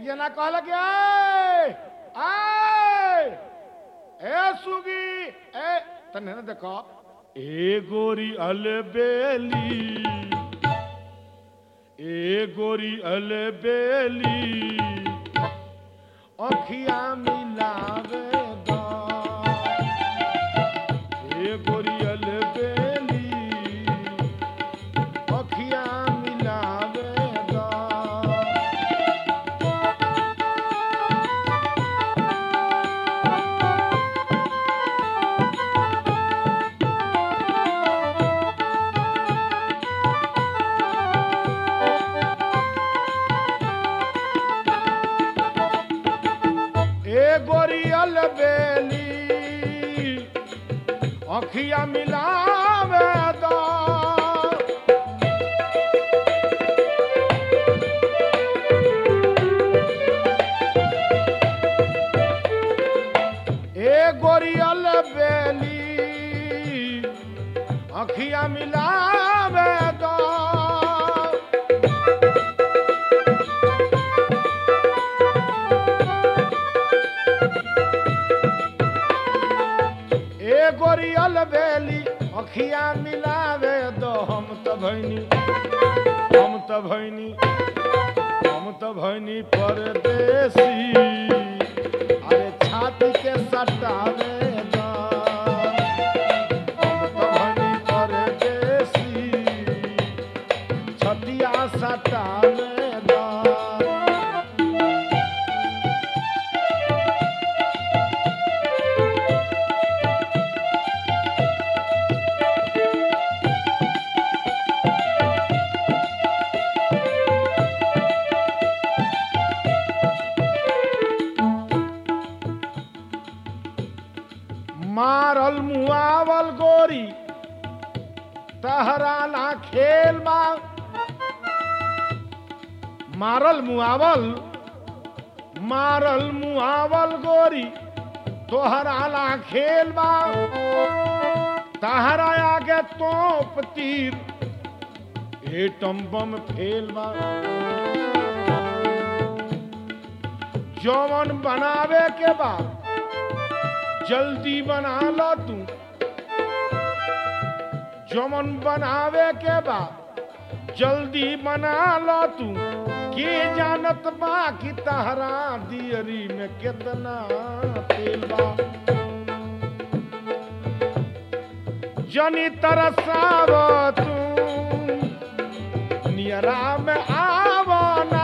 जना कहल कि आए आए ए सुगी ए तने न देखो ए गोरी अलबेली ए गोरी अलबेली अखिया मिलावे दा ए गोरी अलबेली अखिया मिलावे दा ए गोरियल बेली अखिया मिलावे दा ए गोरियल बेली अखिया मिलावे दा ए गोरियल बेली अखिया मिलावे दो हम त भैनी हम त भैनी हम त भैनी परदेसी अरे छाती के सटावे दा हम त भैनी परदेसी छतिया सटावे दा मारल मुआवल गोरी तहरा ना खेल बा मारल मुआवल मारल मुआवल गोरी तोहरा ना खेल बा तहरा आगे तोप तीर एटम बम फेल बा जौवन बनावे के बाद जल्दी बना लो तू जमन बनावे के बा जल्दी बना लो तू के जानत बा कि तहरा दियरी में कितना तेल बा जनी तरसाव तू नियरा में आवना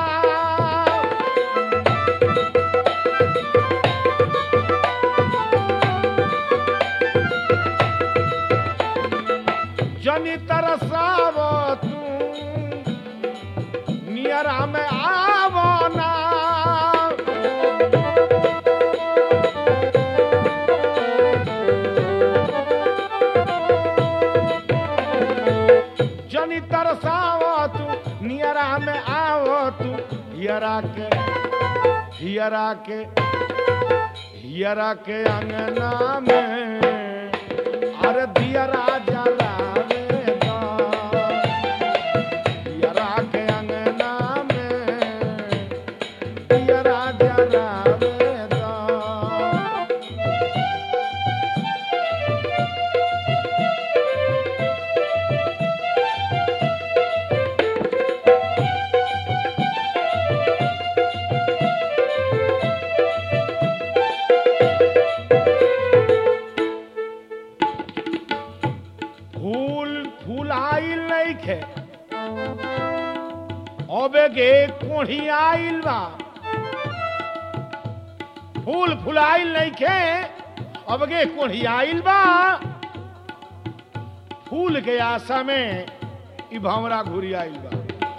जनी तरसाव तू नियरा में आवना जनी तरसाव तू नियरा में आव तू हियरा के हियरा के हियरा के अंगना में अरे दियरा जलावे दा। दियरा के अंगना में दियरा जलावे दा। फूल फूलाइल नइखे अबे गे कोढ़ी आइल बा फूल फुलाइल नइखे अब गे कोढ़ी आइल बा फूल के आशा में ई भंवरा घुरी आइल बा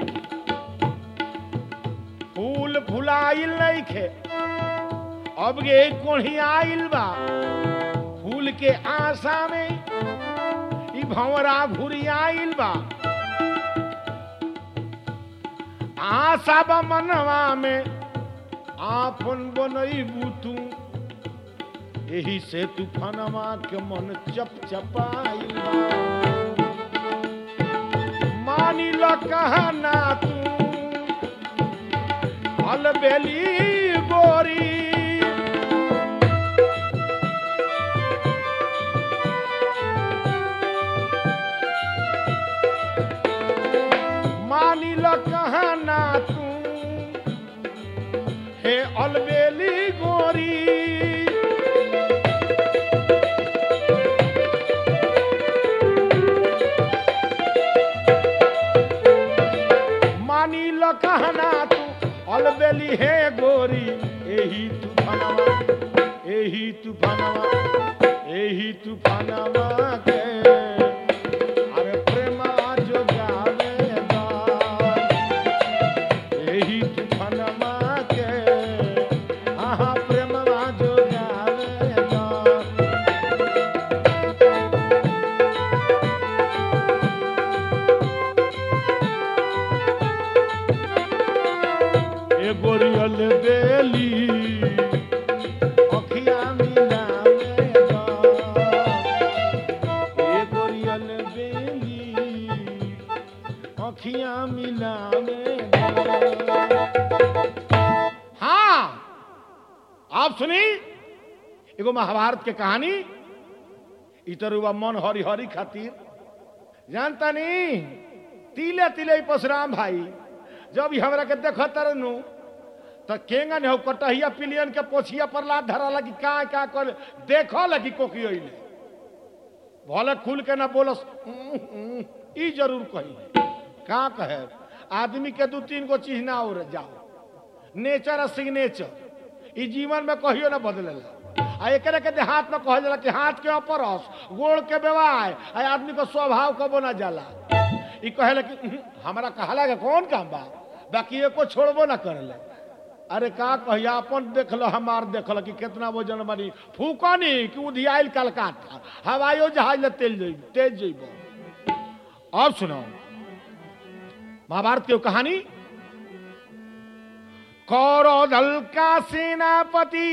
फूल फुलाइल नइखे अब गे कोढ़ी आइल बा फूल के आशा में ई भंवरा घुरी आइल बा आशा बा मनवा में आपन बनईबू तू एही से तूफानवा के मन चप चपाइल बा मानी ल कहना तू अल अलबेली गोरी मानी ल कहना तू हे अलबेली गोरी मानी ल कहना तू अलबेली हे गोरी एही तूफानवा एही तूफानवा एही तूफानवा के अरे प्रेमा जोगावे दा एही तूफानवा के आहा प्रेमवा जोगावे दा ए गोरियल बेली अखिया मिलावे दा ए गोरियल बेली अखिया मिलावे दा हाँ आप सुनी एगो महाभारत के कहानी इतरुआ मन हरि हरि खातिर जानता नहीं तिले तिले परशुराम भाई जब ई हमरा के देखत तरनु त केंगन हो कटहिया पिलियन के पोछिया पर लात धरा लगी का का कर देखो लगी कोकी ओइले भले खुल के ना बोलस "उम्म, उम्म", ई जरूर कही का कहे आदमी के दू तीन गो चीज ना और जाओ नेचर आ सिग्नेचर ई जीवन में कहियो ना बदलेला आ एकरे के देहात में कहल जाला कि हाथ के अपरस गोड़ के बेवाय आ आदमी को स्वभाव कबो ना जाला ई कहेला कि "उहुं, हमरा कहला के कौन काम बा बाकी एको छोड़बो ना करेला अरे का कहिया अपन देखल हमार देखल कि कितना वजन बनी फूकनी कि उधियाइल कलकत्ता हवाइयो जहाज ले तेल जइब तेज जइब अब सुनो महाभारत की वो कहानी कौरव का सेनापति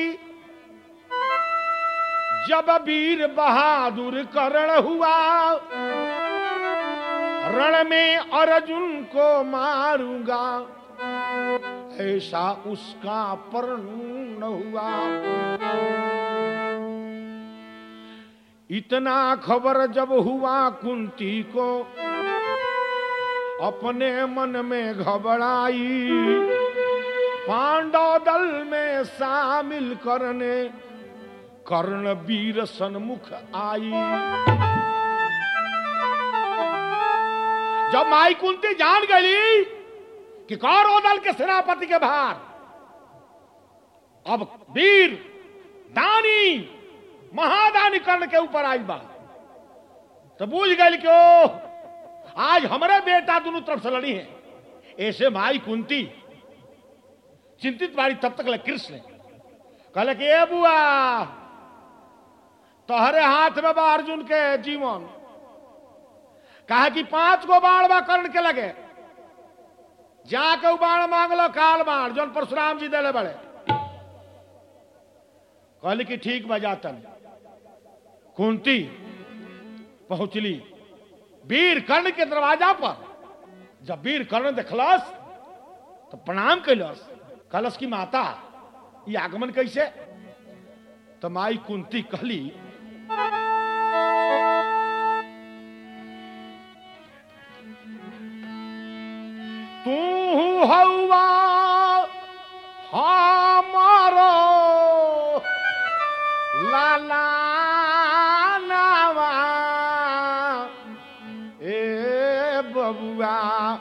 जब वीर बहादुर करण हुआ रण में अर्जुन को मारूंगा ऐसा उसका पर्ण हुआ इतना खबर जब हुआ कुंती को अपने मन में घबराई पांडव दल में शामिल करने कर्ण वीर सन्मुख आई जब माई कुंती जान गई कि कौरव दल के सेनापति के भार अब वीर दानी महादानी कर्ण के ऊपर आई बा तो बूझ गई कि ओ आज हमारे बेटा दोनों तरफ से लड़ी है ऐसे माई कुंती चिंतित बारी तब तक ले कृष्ण कहले कि ए बुआ तोहरे हाथ में बा अर्जुन के जीवन कहा कि पांच गो बाण बा कर्ण के लगे जाके उ बाण मांगलो काल बाण जौन परशुराम जी देले बड़े कहली कि ठीक बा जातन कुंती पहुंचली वीर कर्ण के दरवाजा पर जब वीर कर्ण देखलस तो प्रणाम कैलस कहलस की माता ये आगमन कैसे तो माई कुंती कहली तू हौवा हमारो लाला नावा ए बबुआ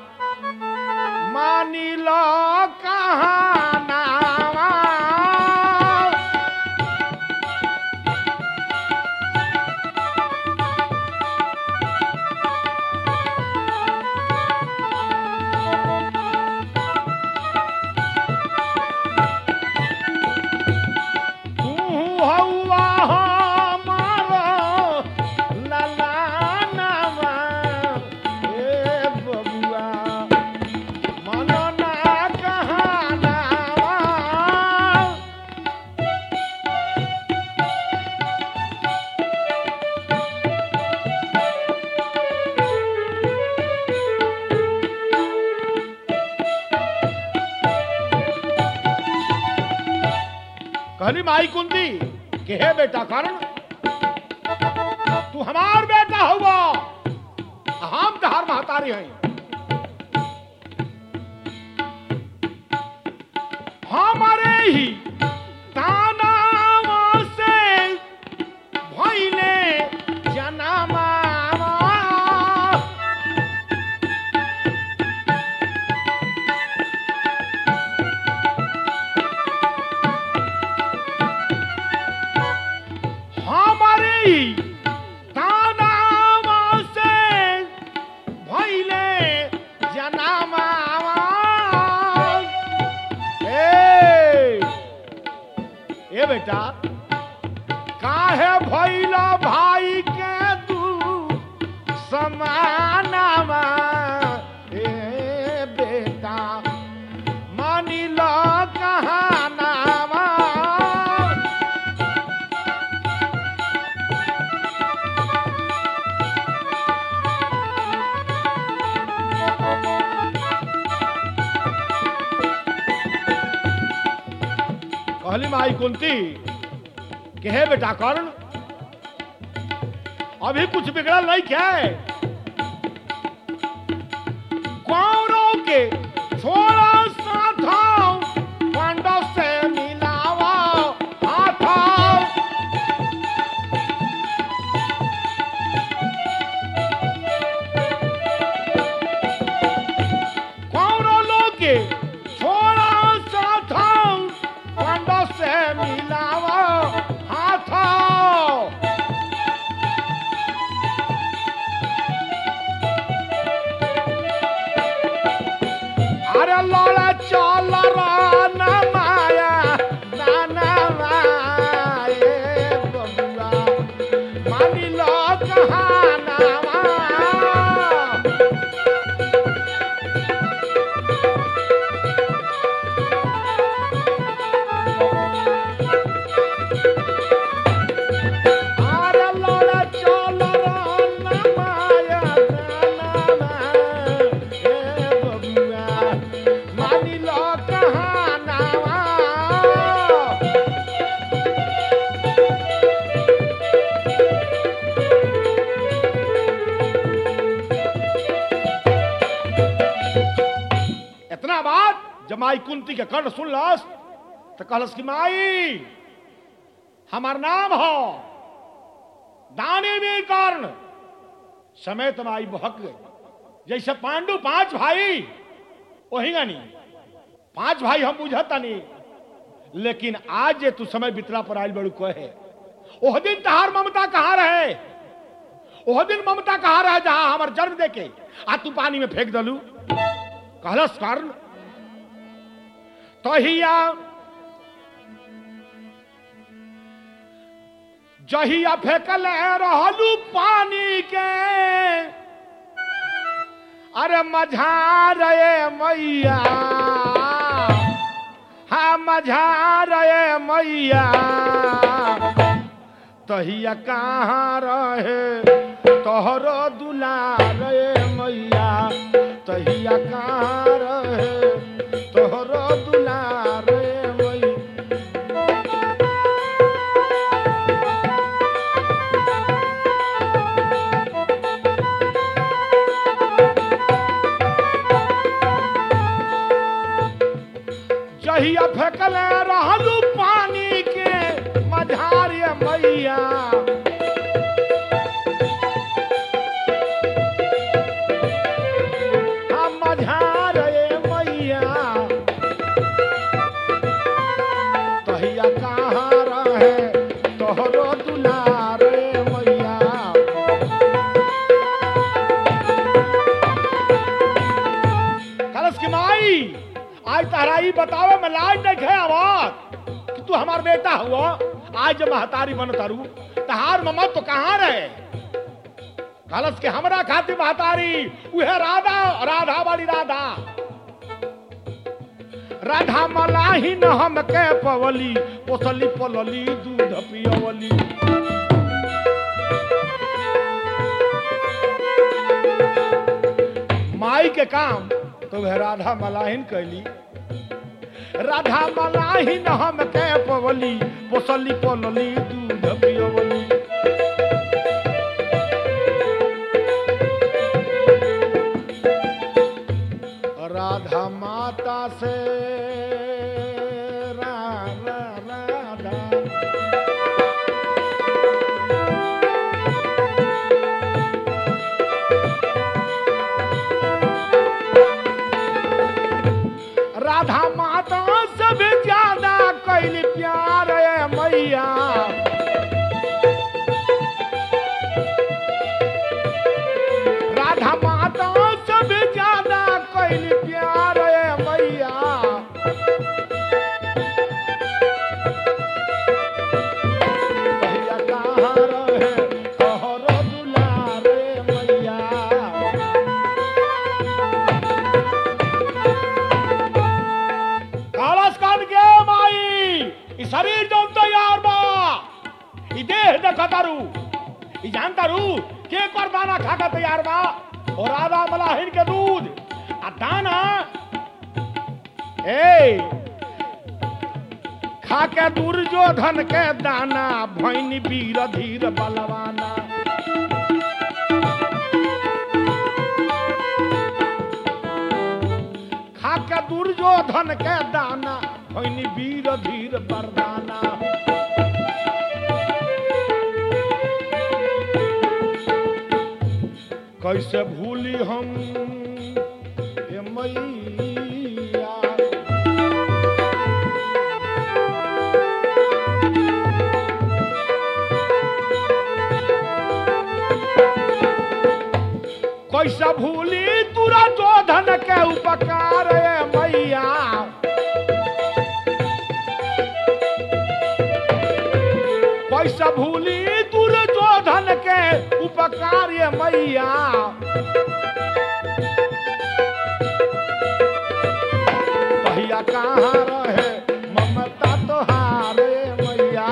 मानी लो कहानावा तू हौवा हमारो लाला नावा ए बबुआ मनो ना कहानावा कहली माई कुंती कि हे बेटा कर्ण तू हमार बेटा हुआ हम तहार महतारी हैं हमारे ही तानावा से भइले जनामा हमारे ही तानावा से भइले जनामा ए ए बेटा काहे भइला भाई के तू समानामा ए बेटा मानी लो कहानामा कहली माई कुंती कि हे बेटा कर्ण अभी कुछ बिगड़ल नहीं क्या है कौरव के छोड़ा साथों पांडव से मिलावा हाथों कौरव लोग के छोड़ा साथों पांडव से मिलावा हाथों अरे लड़ा चल ना माया नाना माए बबुआ मानी लो कहानावा अरे लड़ा चल ना माया नाना माए बबुआ मानी लो कहानावा इतना बात जब माई कुंती के कर्ण सुन लस तो कहलस कि माई हमार नाम हो दानी भी कर्ण समय तो माई बहक गई जैसे पांडु पांच भाई वही नहीं पांच भाई हम बुझता नहीं लेकिन आज जे तू समय बितला पर आयल बड़ू कहे ओह दिन तहार ममता कहाँ रहे ओह दिन ममता कहाँ रहे जहां हमार जन्म देके आ तू पानी में फेंक दलू कहलस कारण तहिया जहिया फेंकल रहलू पानी के अरे मझा रे मैया हाँ मझा रे मैया तहिया कहाँ रहे तोहरो दुलार रे मैया तहिया कहाँ रहे तोहरो दुलार रे मैया जहिया फेंकल रहलू पानी के मझारिया मैया हम मझार रे मैया तहिया कहाँ रहे तोहरो दुलार रे मैया कलश की माई आज तहरा ई बतावे में लाज नहीं खे आवाज कि तू हमार बेटा हुआ आज जब महतारी बन तारू तहार मम्मा तो कहाँ रहे कलश के हमरा खातिर महतारी उहे राधा राधा वाली राधा राधा मलाही न हम के पवली पोसली पलली दूध पियवली माई के काम तो वह राधा मलाहिन कैली राधा मलाही न हम के पवली पोसली पलली दूध पियवली राधा माता से रा, रा, राधा राधा माता से भी ज्यादा कैली प्यार है मैया राधा माता से भी ज्यादा कैली प्यार है मैया भैया कहाँ रहे तोहरो दुलारे मैया कालस कान के माई ई शरीर जौन तैयार बा ई देह देखा तारू ई जान तारू के कर दाना खा के तैयार बा और राधा मलाहिन के दूध आ दाना ए खा के दुर्योधन के दाना भैनी वीर धीर बलवाना खा के दुर्योधन के दाना भैनी वीर धीर बरदाना कैसे भूली हम ए मैया कैसे भूली तुरा जोधन के उपकार ए मैया कैसे भूली दुर्योधन के उपकार ये मैया भैया कहाँ रहे ममता तोहारे मैया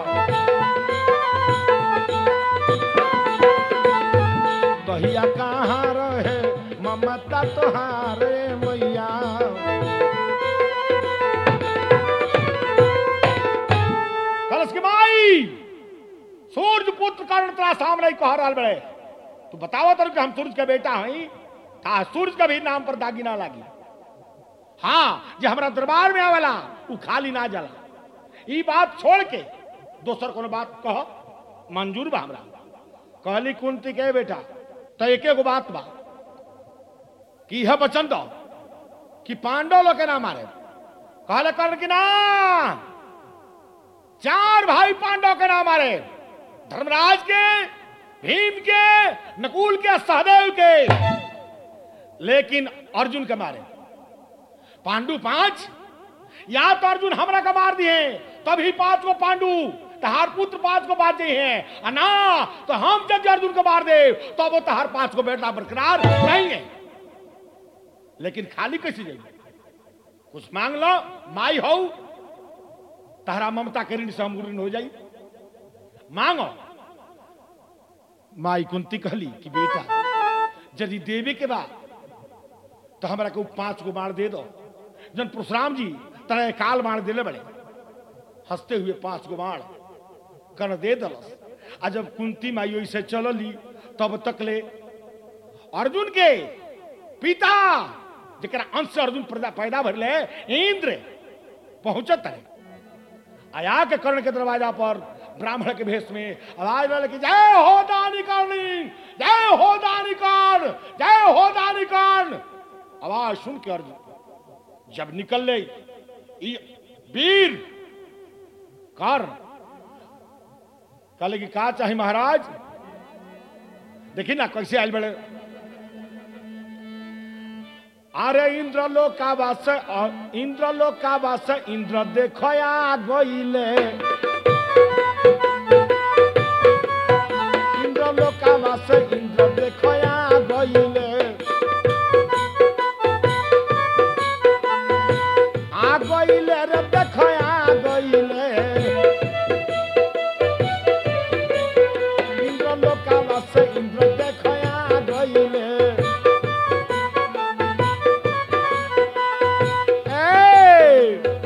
भैया कहाँ रहे ममता तोहारे मैया कलश के माई सूर्य पुत्र कारण तेरा सामने कह रहा बड़े तू बतावा तर कि हम सूरज का बेटा हई का सूरज का भी नाम पर दागी ना लागी हाँ जे हमरा दरबार में आवेला उ खाली ना जाला ई बात छोड़ के दोसर कोनो बात कह मंजूर बा हमरा कहली कुंती के बेटा तो एके गो बात बा कि यह वचन दो कि पांडव लोग के ना मारे कहले कर्ण की ना चार भाई पांडव के नाम मारे धर्मराज के भीम के नकुल के सहदेव के लेकिन अर्जुन के मारे पांडु पांच या तो अर्जुन हमरा का मार दिए तभी पांच को पांडु तहार पुत्र पांच को बात दिए हैं और ना तो हम जब अर्जुन को मार दे तो वो तहार पांच को बेटा बरकरार रहेंगे लेकिन खाली कैसे जाएंगे कुछ मांग लो माई हो तहरा ममता के ऋण से हम ऋण हो जाई मांगो माई कुंती कहली कि बेटा यदि देवे के बाद तो हमरा को पांच को बाण दे दो जन परशुराम जी तरह काल बाण दिले बड़े हंसते हुए पांच को बाण कर्ण दे दलस आ जब कुंती माई ओइसे चलली तब तक ले अर्जुन के पिता जरा अंश से अर्जुन पैदा- पैदा भरले इंद्र पहुंचत है आया के कर्ण के दरवाजा पर ब्राह्मण के भेष में आवाज डाले कि जय हो दानी कर्णी जय हो दानी कर्ण जय हो दानी कर्ण आवाज सुन के अर्जुन जब निकल ले ई वीर कर्ण कहले कि का चाहे महाराज देखी ना कैसे आयल बड़े अरे इंद्र लोक का वास इंद्र लोक का वास इंद्र देखया गईले इंद्र लोक का वास इंद्र देखया गईले आ गईले रे देखया गईले इंद्र लोक का वास इंद्र देखया गईले ए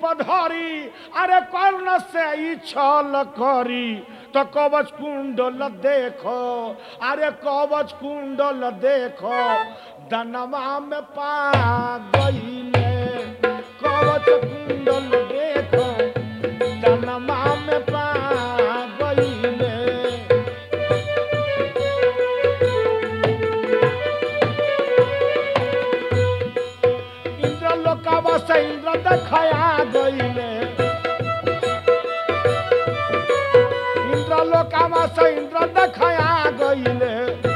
पधरी अरे कर्ण से ई छल करी तो कवच कुंडल देखो अरे कवच कुंडल देखो दनमा में पा गईले कवच कुंडल देखो दनमा में पा गईले इंद्र लोकावा से इंद्र देखया गईले इंद्र लोकावा से इंद्र देखया गईले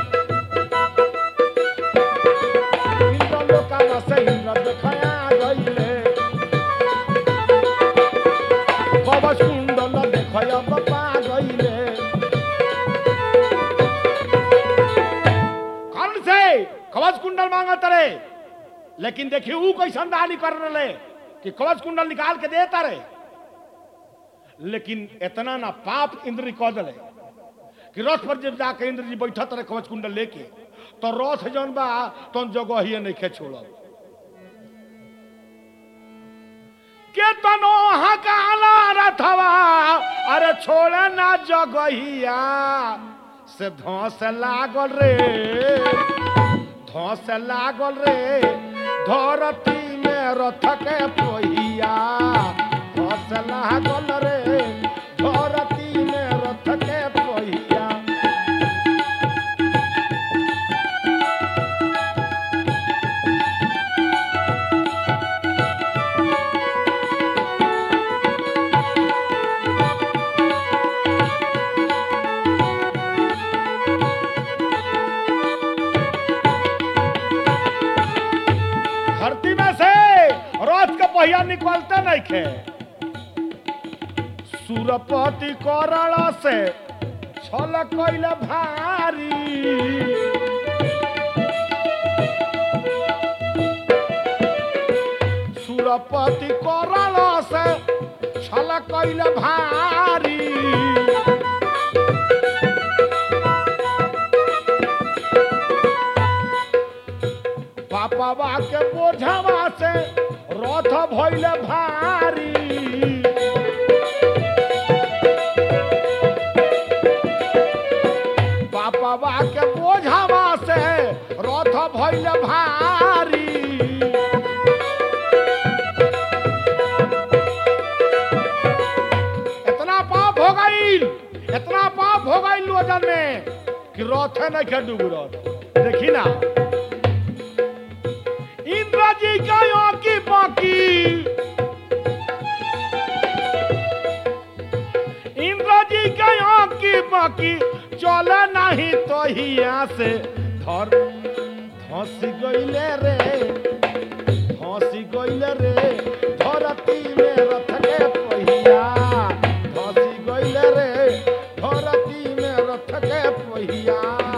इंद्र लोकावा से इंद्र देखया गईले कवच कुंडल देखया बपा गईले कौन से कवच कुंडल मांगत रे लेकिन देखिए वो कैसन दानी कर रहे कि कवच कुंडल निकाल के देता रहे लेकिन इतना ना पाप इंद्र कह दिले कि रथ पर जब जाके इंद्र जी बैठत रहे कवच कुंडल लेके तो रथ जौन बा तो जगह ही नहीं खे छोड़ल के तनो हकाला रथवा अरे छोड़े ना जगहिया से धौस लागल रे धौस लागल रे धरती में रथ के पहिया धौस लागल रे धरती में रथ के पहिया धरती में से रथ के पहिया निकलते नहीं खे सुरपति करण से छल कैल भारी सुरपति करण से छल कैल भारी पापा के बोझवा से रथ भइल भारी पापा के बोझवा से रथ भइल भारी इतना पाप हो गईल इतना पाप हो गईल वजन में कि रथ नहीं के डूब रथ देखी ना इंद्र जी का की बाकी इंद्र जी का की बाकी चल नहीं तो हिया से धर धस गईले रे धस गईले रे धरती में रथ के पहिया धस गईले रे धरती में रथ के पहिया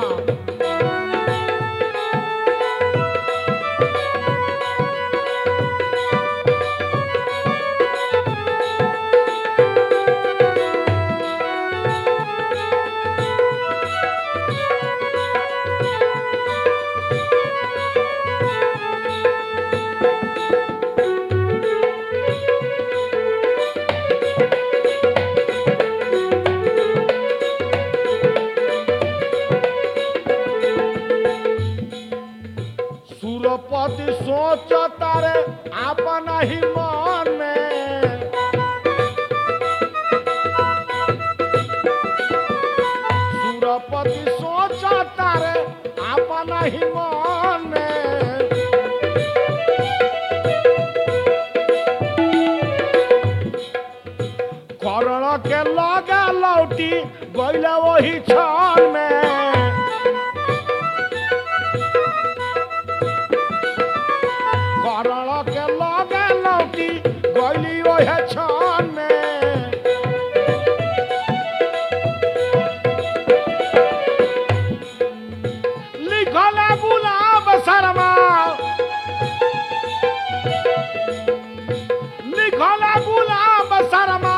सुरपति सोच तारे आपन ही मन में सुरपति सोच तारे आपन ही मन में करण के लगा लौटी गईला वही क्षण में करण के लगे लौटी गईली ओहे क्षण में लिखल है गुलाब शर्मा लिखल है गुलाब शर्मा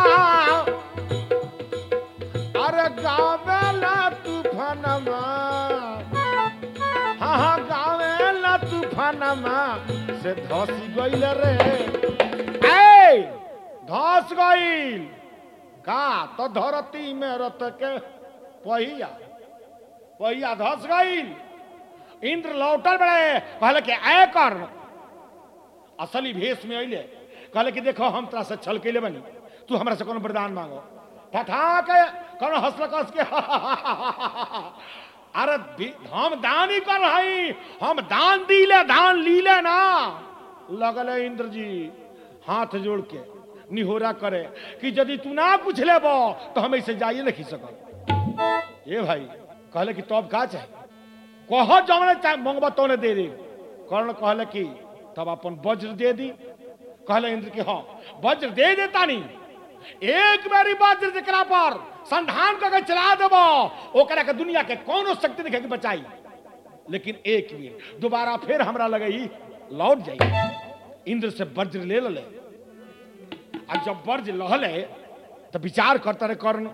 अरे गावे ला तूफानमा हाँ हाँ गावे ला तूफानमा से धसी गईल रे ए धस गईल का तो धरती में रत के पहिया पहिया धस गईल इंद्र लौटल बड़े कहले कि आय कर असली भेष में अइले कहले कि देखो हम तोरा से छल कैले बनी तू हमरा से कोनो वरदान मांगो ठठा के कोनो हंसल कस के अरे दी- हम दान ही कर रही हम दान दीले दान लीले ना लगले इंद्र जी हाथ जोड़ के निहोरा करे कि यदि तू ना पूछ लेबो तो हम ऐसे जाइए नहीं सकब ए भाई कहले कि तब का चाहे कह जौने चाहे मंगबा तौने दे दे कर्ण कहले कि तब अपन वज्र दे दी कहले इंद्र कि हाँ वज्र दे देता नहीं एक बारी वज्र जकरा पर संधान करके चला देबो ओकरा के दुनिया के कोनो शक्ति देखे के बचाई लेकिन एक बेर दोबारा फिर हमरा लगे ही लौट जाई इंद्र से वज्र ले ले अब जब वज्र लहले तो विचार करता रहे कर्ण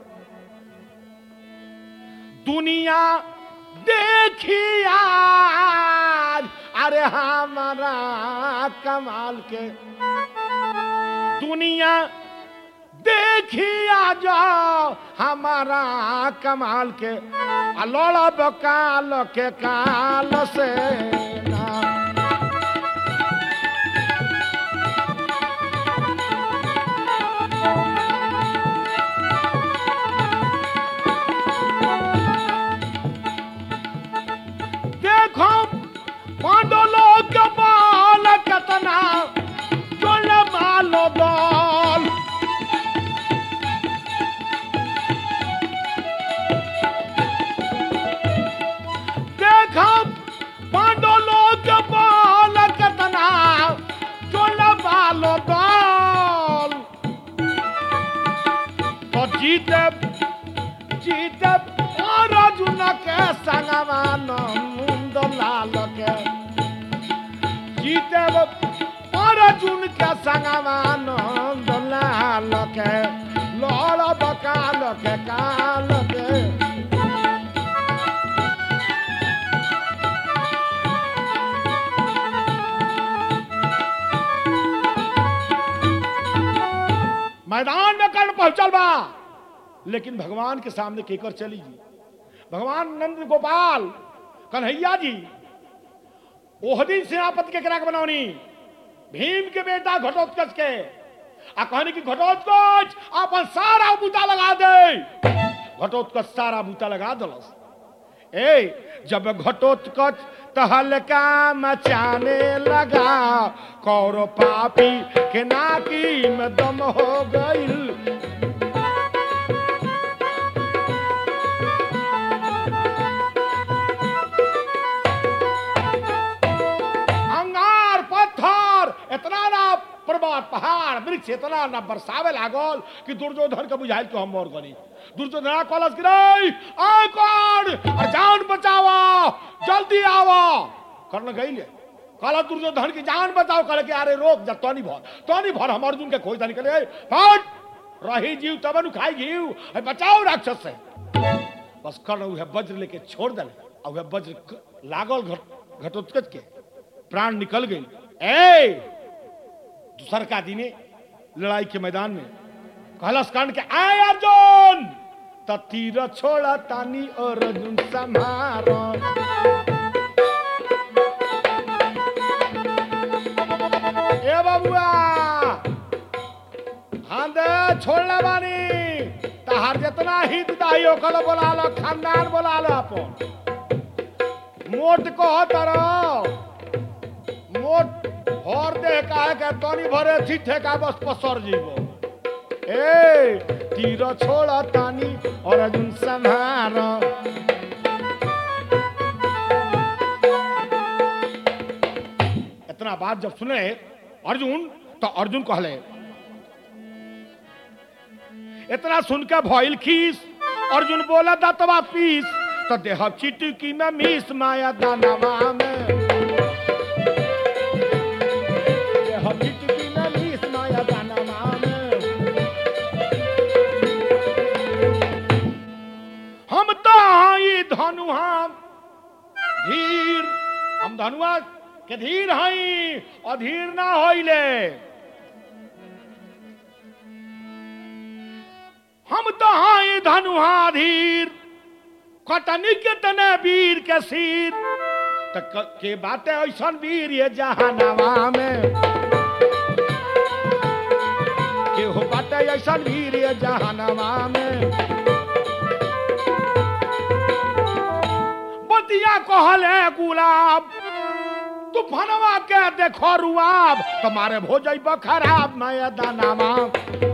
दुनिया देखिया अरे हमारा कमाल के दुनिया देखिया जाओ हमारा कमाल के आ लड़ब काल के काल से ना देखो पांडलो के बाल कतना जोल मालो दल देखो पांडलो के बाल कतना जोल मालो दल तो जीते जीते अर्जुन के संगमान मुंद लाल के जीते अर्जुन के संगमान मुंद लाल के लड़ब काल के काल के मैदान में कर्ण पहुंचल बा लेकिन भगवान के सामने केकर चली जी भगवान नंद गोपाल कन्हैया जी ओह दिन सेनापति के करा के बनौनी भीम के बेटा घटोत्कच के आ कहने की घटोत्कच अपन सारा बूता लगा दे घटोत्कच सारा बूता लगा दलस ए जब घटोत्कच तहलका मचाने लगा कौरो पापी के नाकी में दम हो गईल अंगार पत्थर इतना ना पर्वत पहाड़ वृक्ष इतना ना बरसावे लागल कि दुर्योधन के बुझाइल कि हम मोर गनी दुर्योधन कॉलेज गिरई आ कौन और जान बचावा जल्दी आवा कर्ण गईले कहला दुर्योधन की जान बचाओ कहले कि अरे रोक जा तनी भर तनी भर हम अर्जुन के खोज दानी करे हट रही जीव तब नु खाई जीव है बचाओ राक्षस से बस कर्ण उहे वज्र लेके छोड़ दले आ उहे वज्र क- लागल घट घटोत्कच के प्राण निकल गई ए दूसर का दिने लड़ाई के मैदान में कहलस कर्ण के आए अर्जुन त तीर छोड़ा तानी और अर्जुन संहारो ए बाबुआ हाँ दे छोड़ले बानी तहार जितना हित दाही ओकर बोला लो खानदान बोला लो अपन मोट कह तरह मोट भर दे काहे के तनी भरे थी ठेका बस पसर जीवो ए तीर छोड़ा तानी और अर्जुन संहार इतना बात जब सुने अर्जुन तो अर्जुन कहले इतना सुन के भइल खीस अर्जुन बोला दतवा पीस तो देह चिटकी में मीस माया दानवा में देह चिटकी में मीस माया दानवा में हम तो हई धनुहा धीर हम धनुआ के धीर हई अधीर ना होइले हम तो हाई धनुहाधीर कटनी के तने वीर के सिर त क- के बाटे ऐसन वीर ये जहानवा में के हो बाटे ऐसन वीर ये जहानवा में बतिया कहले गुलाब तूफानवा के देखो रुआब तुम्हारे हो जाइब खराब मैदानवा